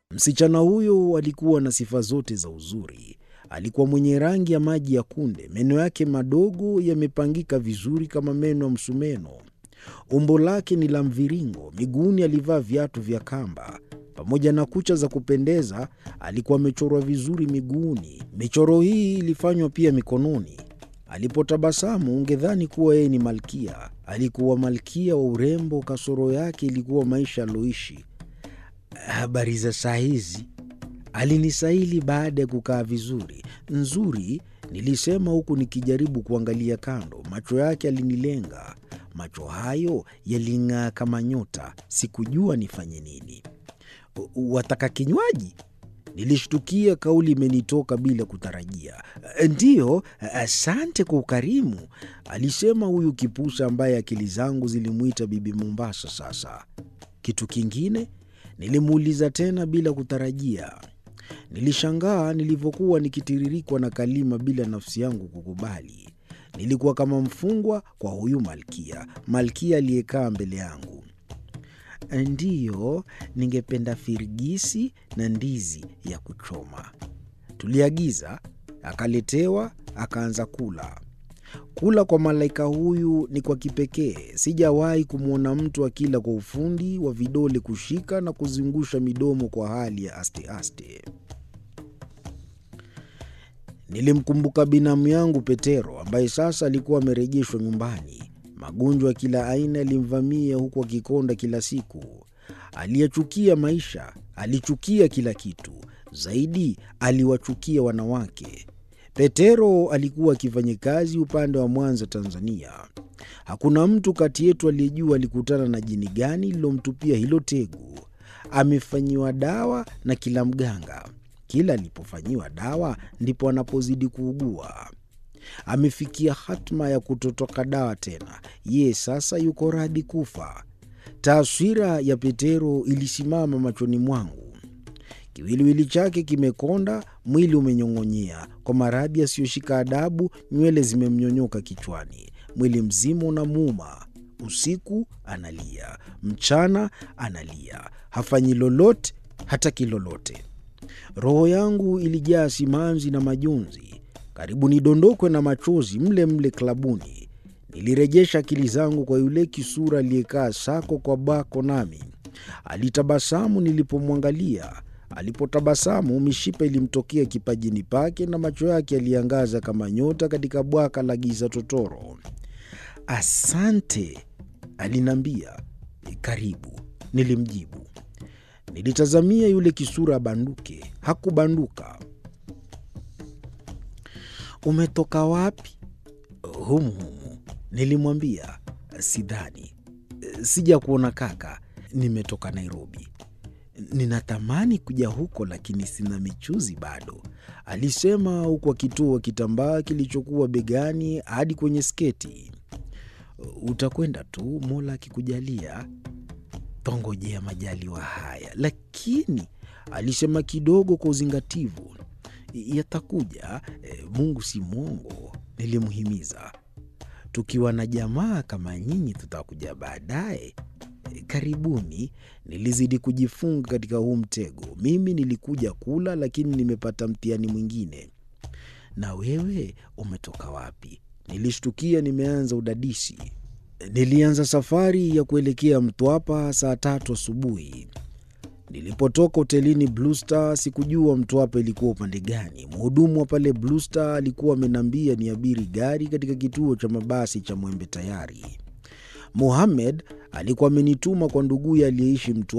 Msichana huyo alikuwa na sifa zote za uzuri. Alikuwa mwenye rangi ya maji ya kunde, meno yake madogo yamepangika vizuri kama meno ya msumeno. Umbo lake ni la mviringo, miguuni alivaa viatu vya kamba. Pamoja na kucha za kupendeza, alikuwa amechorwa vizuri miguuni. Michoro hii ilifanywa pia mikononi. Alipotabasamu ungedhani kuwa yeye ni malkia. Alikuwa malkia wa urembo, kasoro yake ilikuwa maisha aliyoishi. Habari za saa hizi? Alinisaili baada ya kukaa vizuri. Nzuri, nilisema huku nikijaribu kuangalia kando. Macho yake alinilenga. Macho hayo yaling'aa kama nyota. Sikujua nifanye nini. Wataka kinywaji? Nilishtukia kauli imenitoka bila kutarajia. Ndiyo, asante kwa ukarimu, alisema huyu kipusa ambaye akili zangu zilimwita Bibi Mombasa. Sasa kitu kingine? Nilimuuliza tena bila kutarajia. Nilishangaa nilivyokuwa nikitiririkwa na kalima bila nafsi yangu kukubali. Nilikuwa kama mfungwa kwa huyu malkia, malkia aliyekaa mbele yangu. Ndiyo, ningependa firigisi na ndizi ya kuchoma. Tuliagiza, akaletewa, akaanza kula. Kula kwa malaika huyu ni kwa kipekee. Sijawahi kumwona mtu akila kwa ufundi wa vidole kushika na kuzungusha midomo kwa hali ya aste-aste. Nilimkumbuka binamu yangu Petero ambaye sasa alikuwa amerejeshwa nyumbani. Magonjwa ya kila aina yalimvamia huku akikonda kila siku. Aliyachukia maisha, alichukia kila kitu. Zaidi aliwachukia wanawake. Petero alikuwa akifanya kazi upande wa Mwanza, Tanzania. Hakuna mtu kati yetu aliyejua alikutana na jini gani lililomtupia hilo tegu. Amefanyiwa dawa na kila mganga. Kila alipofanyiwa dawa ndipo anapozidi kuugua. Amefikia hatma ya kutotoka dawa tena. Ye sasa yuko radhi kufa. Taswira ya Petero ilisimama machoni mwangu. Kiwiliwili chake kimekonda, mwili umenyong'onyea kwa maradhi yasiyoshika adabu. Nywele zimemnyonyoka kichwani, mwili mzima unamuuma. Usiku analia, mchana analia, hafanyi lolote, hataki lolote. Roho yangu ilijaa simanzi na majonzi, karibu nidondokwe na machozi mle mle klabuni. Nilirejesha akili zangu kwa yule kisura aliyekaa sako kwa bako, nami alitabasamu nilipomwangalia. Alipotabasamu, mishipa ilimtokea kipajini pake na macho yake yaliangaza kama nyota katika bwaka la giza totoro. Asante, aliniambia. Karibu, nilimjibu. Nilitazamia yule kisura abanduke, hakubanduka. Umetoka wapi? Humu humu, nilimwambia. Sidhani, sija kuona kaka, nimetoka Nairobi. Ninatamani kuja huko lakini sina michuzi bado, alisema huku akitoa kitambaa kilichokuwa begani hadi kwenye sketi. Utakwenda tu, Mola akikujalia. Twangojea majaliwa haya, lakini alisema kidogo kwa uzingativu. Yatakuja, Mungu si mwongo, nilimhimiza. Tukiwa na jamaa kama nyinyi tutakuja baadaye. Karibuni. Nilizidi kujifunga katika huu mtego. Mimi nilikuja kula, lakini nimepata mtihani mwingine. Na wewe umetoka wapi? Nilishtukia nimeanza udadisi. Nilianza safari ya kuelekea Mtwapa saa tatu asubuhi. Nilipotoka hotelini Blue Star sikujua Mtwapa ilikuwa upande gani. Mhudumu wa pale Blue Star alikuwa ameniambia niabiri gari katika kituo cha mabasi cha Mwembe Tayari. Mohamed alikuwa amenituma kwa nduguye aliyeishi Mtwapa